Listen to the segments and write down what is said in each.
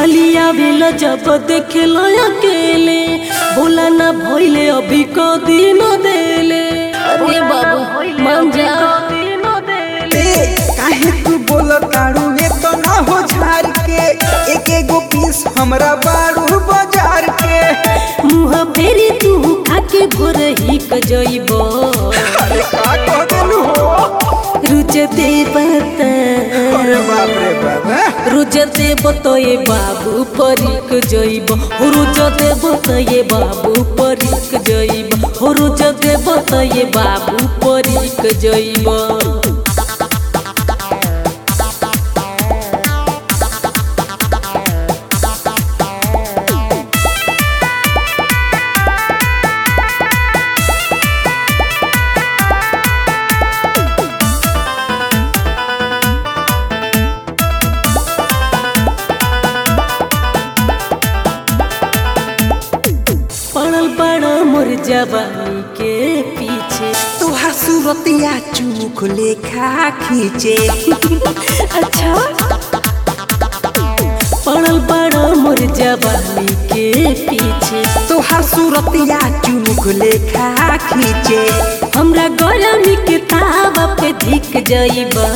चली आवेला जब देखेला अकेले बोला ना भइले अभी को दिन देले अरे बाबू मान जा ए काहे तू बोल तारू ने तो ना हो झार के एक एगो पीस हमरा बारू बाजार के मुँह फेरी तू खाके भोर ही क जइबो अरे का कह देलू हो रुचते बता अरे बाप रे बाप हैं? रुज देव तो ये बाबू परिक जइब हो रुज देव तो ये बाबू परिक जइब हो रुज देव तो ये बाबू परिक जइब पड़ल बड़ा मोर जवानी के पीछे तोहार सूरतिया चूख लेखा खींचे अच्छा पड़ल बड़ा मोर जवानी के पीछे तोहार सूरतिया चूख लेखा खींचे हमरा गरमी के तावा पे धिक जइबा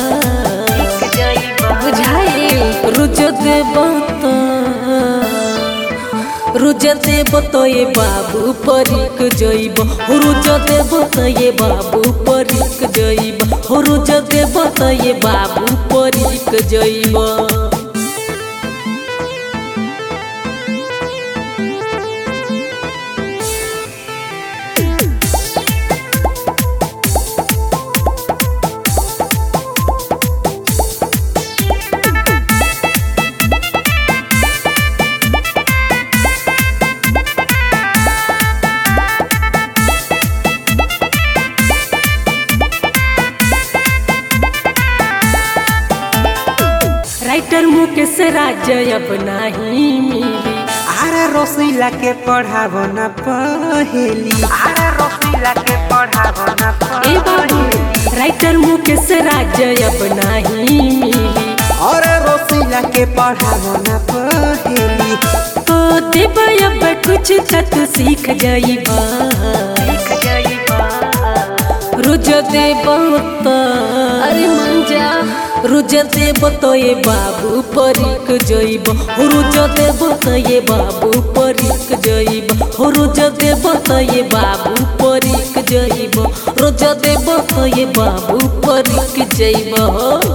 बुझाइल रुज देब तो रुज देब तो ये बाबू परिक जइब हो रुज देब तो ये बाबू परिक जइब हो रुज देब तो ये बाबू परिक जइब राइटर मुकेश राज्य अब नहीं मिली आरा रसीला के पढ़ावो न पहेली आरा रसीला के पढ़ावो न ए बाबू राइटर मुकेश राज्य अब नहीं मिली और रसीला के पढ़ावो न पहेली तो देब अब कुछ तक सीख जाइबा रुज देब तो अरे मन जा रुज देब तो ये बाबू परिक जइब हो रुज देब तो ये बाबू परिक जइब हो रुज देब तो ये बाबू परिक जइब रुज देब तो ये बाबू परिक जइब हो